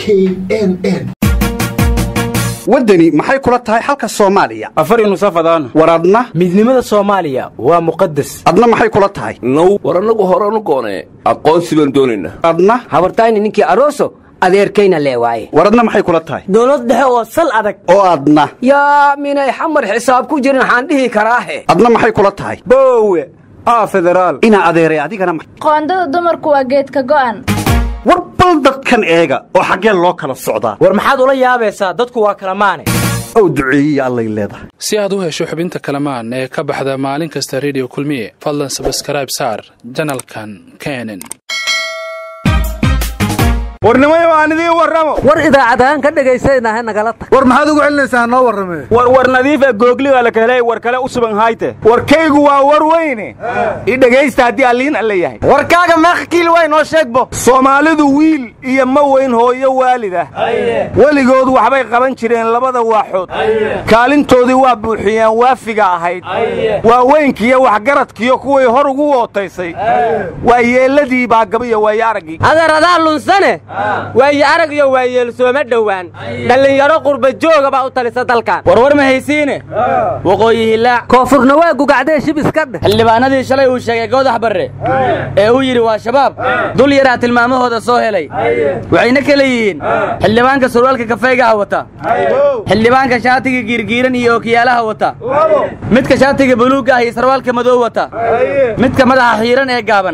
n n waddani maxay kula tahay xalka soomaaliya afar nusafadaan war adna midnimada soomaaliya waa muqadas adna maxay kula tahay now war annagu horanu goonee aqoonsi baan doonaynaa adna habartayni ninkii aroso adeerkayna lee waaye war adna maxay kula tahay dowlad dhexe oo sal adag oo adna yaa minay xamar xisaab ku jirin waxaan dhihi karaahe adna maxay kula tahay boowe aa federaal inaa adeeray adigana ma- qoondada dumarku waa geedka go'an war bal dadkan eega oo xaggeen loo kala socdaa war maxaad ula yaabaysaa dadku waa kala maane ow duceeyiya allay leedahay si aad u hesho xubinta kalamaan ee ka baxda maalin kasta rediyo kulmiye fadlan sabskrayb saar janalkan kenen warnimayo aan idiin warramo war idaacadahaan ka dhegaysanaaha nagala tag war maxaad ugu celinaysaa noo warramee war war nadiifa googliga la kahelay war kale u suban hayte warkaygu waa war weyne i dhegaysta haddii alliin alle yahay warkaaga meeqa kiil way noo sheegbo soomaalidu wiil iyo ma weyn hooyo waalid ah weligood waxbay qaban jireen labada waaxood kaalintoodii waa buuxiyeen waafiga ahayd waa weynkiiyo waxgaradkiyo kuway hor ugu wootaysay waa yeelladii baa gabiyo waayo araggii adeeradaa lunsane waaye arag iyo waayeel sooma dhowaan dhallinyaro qurba jooga baa u talisa dalkan warwar ma haysiine waqooyi hilaac koonfurna waa gugacdee shib iska dheh xildhibaanadii shalay uu sheegay goodax barre ee uu yidhi waa shabaab dul yaraa tilmaamahooda soo helay waxayna kala yihiin xildhibaanka surwaalka kafaygaha wata xildhibaanka shaatiga giirgiiran iyo ookiyaalaha wata midka shaatiga buluugga ah iyo sarwaalka madow wata midka madaxa xiiran ee gaaban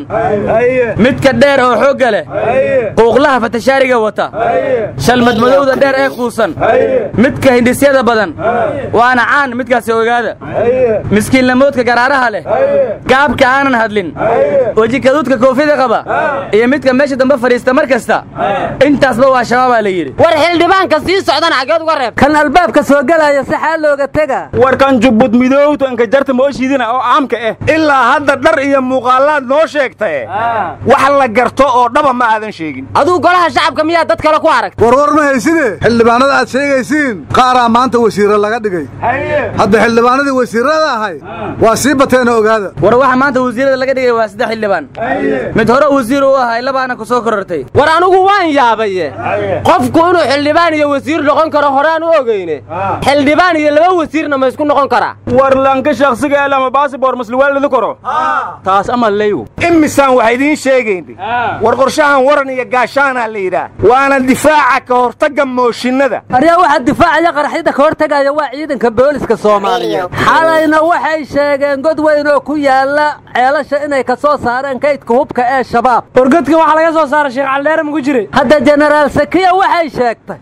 midka dheer oo xoogga leh quuqlaha fatashaariga wata shalmad madowda dheer ee kuusan midka hindhisyada badan waana caan midkaasi ogaada miskiinlamoodka garaaraha leh gaabka aanan hadlin wejikaduudka koofida qaba iyo midka meesha dambe fadhiista mar kasta intaasba waa shabaabaa la yidhi war xildhibaanka sii socdana xaggeed uga reeb kan albaabka soo gelaya saxaa looga tega warkan jubbud midowta inka jarta mooshiidina oo caamka ah ilaa hadda dhar iyo muuqaalaad noo sheegtae wax la garto oo dhaba ma aadan sheegin aduu golaha shacabka miyaa dad kale ku aragta war war ma hayside xildhibaanada aad sheegaysiin qaaraa maanta wasiirra laga dhigay hadda xildhibaanadii wasiirrada ahay waa sii bateenoo ogaada war waxa maanta wasiirada laga dhigay waa saddex xildhibaan mid hore wasiir u ahay labaana ku soo korortay war anigu waan yaabaye qofku inuu xildhibaan iyo wasiir noqon karo horaan u ogeyne xildhibaan iyo laba wasiirna ma isku noqon karaa war lanka shakhsiga ee lama baasibor masluwaalidi karo taas ama leygu imisaan waxa idiin sheegayn war qorshahan waran iyo gaashaanaa la yidhaah waana difaaca ka hortagga mooshinnada aryaa waxaa difaacaya qaraxyada ka hortagaya waa ciidanka booliska soomaaliyeed xalayna waxay sheegeen god weyn oo ku yaala ceelasha inay ka soo saareen kaydka hubka ee shabaab wargodkan waxaa laga soo saaray sheekh caldheere maku jiray hadda jenaraal sakiya waxay sheegtay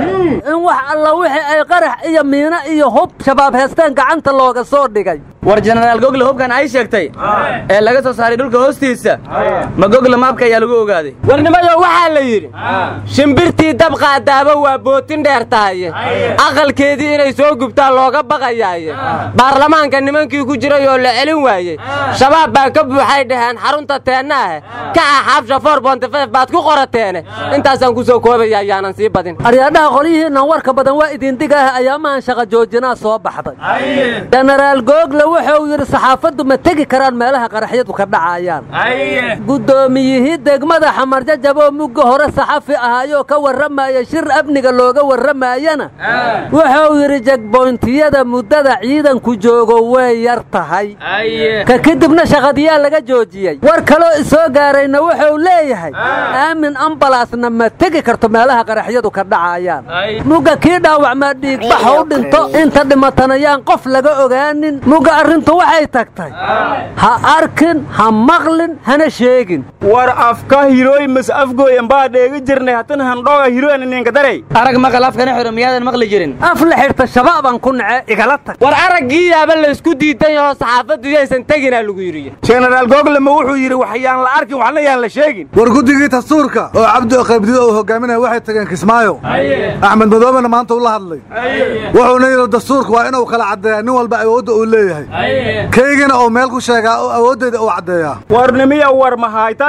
in wax alla wixii ay qarax iyo miino iyo hub shabaab heesteen gacanta looga soo dhigay war jenaraal gogle hubkan ay sheegtay ee laga soo saaray dhulka hoostiisa ma gogle maabka ayaa lagu ogaaday warnimayo waxaa la yidhi shimbirtii dab qaadaaba waa bootin dheer tahaye aqalkeedii inay soo gubtaan looga baqayaaye baarlamaanka nimankii ku jiray oo la celin waayey shabaab baa ka buuxay dhaheen xarunta teennaahe ka ah xaabsha for bontifef baad ku qorateene intaasaan ku soo koobaya ayaanan sii badin aryaadhaha qolyihiinnan warka badan waa idindigaah ayaamahan shaqa joojinaa soo baxday jenaraal google wuxuu yidhi saxaafaddu ma tegi karaan meelaha qaraxyadu ka dhacayaan guddoomiyihii degmada xamarjajaboo mugga hore saxafi ahaayoo ka warramaya shir amniga looga warramayana wuxuu yidhi jegboyntiyada muddada ciidanku joogo way yar tahay ka kadibna shaqadiyaa laga joojiyey war kaloo isoo gaarayna wuxuu leeyahay aamin ambalaasna ma tegi karto meelaha qaraxyadu ka dhacayaan mugga kii dhaawacmaa dhiigbax u dhinto inta dhimatanayaan qof laga ogaanin mugga arrintu waxay tagtay ha arkin ha maqlin hana sheegin war afka hirooy mas afgooyan baa dheegi jirnay hatan handhooga hirooyan ninka daray arag maqal afkana xiro miyaadan maqli jirin af la xidhta shabaabaan ku nace igala tag war araggii yaaba laysku diidan yahoo saxaafaddu yaysan teginaa lagu yidhi jenaraal google ma wuxuu yidhi waxyaan la arkin waxna yaan la sheegin war guddigii dastuurka oo cabdi qaybdido uu hogaaminaya waxay tageen kismaayo axmed madoobena maanta uu la hadlay wuxuuna yidhi dastuurka waa inuu kala caddeeyaa nin walba awoodda uu leeyahay kaygina uu meel ku sheegaa oo awooddeeda uu caddeeyaa warnimiya war mahayta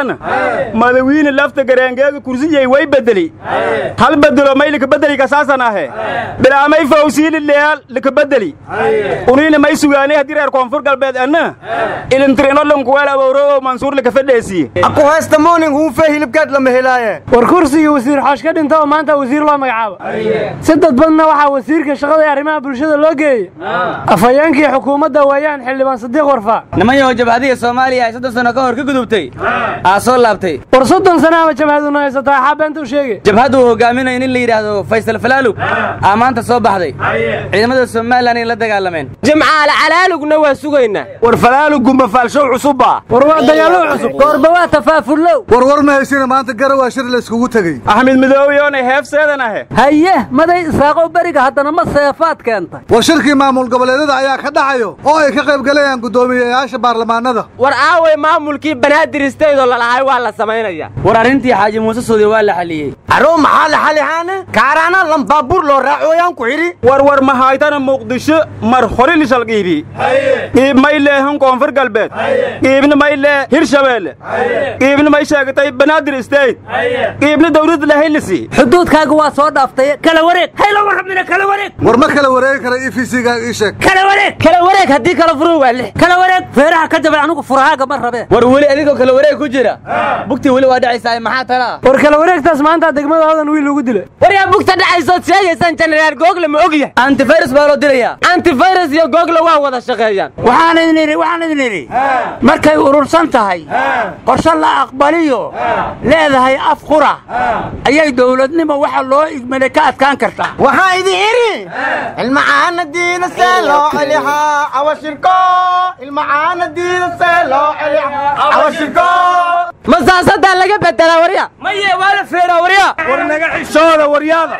aragaasaan madawiine lafta garaangeega kursiyey way bedeli hal bedelo may likabedeli kasaasan ahe bilaamay fawsiili leal likabedeli uniina may sugaanay haddii reer koonfur galbeed anna ilintirinodhankuweel abowrowo mansuur likafedheesiye aku haysta mooning huunfee hilibkeed lama helaaye war kursigii wasiir xoosh ka dhinta oo maanta wasiir loo magacaabo si dadbadna waxaa wasiirka shaqada iyo arrimaha bulshada loo geeyey afhayeenkii xukuumadda weeyaan xildhibaan sadiiq warfaa niman yahow jabhadiga soomaaliya ay soddon sano ka hor ka gudubtay aa soo laabtay war soddon sana ama jabhaduna haysataa axaa beenta u sheegay jabhaddu uu hogaaminayo nin la yidhaahdo faysal falaalug aa maanta soo baxday ciidamada somalilan ay la dagaalameen jimcaale calaalugna waa sugaynaa war falaaluggu mafaalshow cusubba war waa dagaallo cusub goorba waa tafaafullow warwar ma haysina maanta garawaa shir layskugu tegey axmed midoobiyoonay heefseedan ahe haye maday isaaqow beriga haddana ma seefaad keentay war shirkii maamul goboleedyada ayaa ka dhacayo oo ay ka qayb galayaan guddoomiyeyaasha baarlamaanada war aaway maamulkii banaadir isteydoo lalahay waa la samaynaya war arrintii xaaji muuse suudi waa la xaliyey aroo maxaa la xalihaane kaaraana lambaabuur loo raacooyaan ku xidhi war war mahaytana muqdisho mar hori lishal qiibi qiib may leehan koonfur galbeed qiibna may lee hirshabeelle qiibna may sheegatay banaadir isteyd qiibna dawlad lahaylisi xuduudkaaga waa soo dhaaftay kala wareeg hayla warrabnina kala wareeg war ma kala wareegi kara e v c-ga ii sheeg kala wareeg kala wareeg haddii kala furu waa lix kala wareeg feeraha ka jabay anigu furahaaga ma rabee war weli adigoo kala wareeg ku jira bugtii weli waa dhacaysaa maxaa talaa war kala wareegtaas maanta degmada hodan wiil ugu dilay war yaa bugta dhacaysood sheegaysaan jenaraal google ma ogyahay antivirus baa loo dirayaa antivirus iyo google waa wada shaqeeyaan waxaan idin idhi waxaan idin idhi markay urursan tahay qorshe la aqbaliyo leedahay af qura ayay dowladnimo waxa loo igmaday ka adkaan kartaa waxaa idin idhi ilmacaana diida see loo celihaa cawashirko ilmacaana diida see loo celihaa cawashirko ma saasadaa laga bedelaa warya maye waa la feeraa warya war naga xishooda waryaada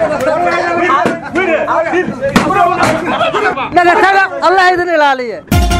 dhagataga allah idin ilaaliye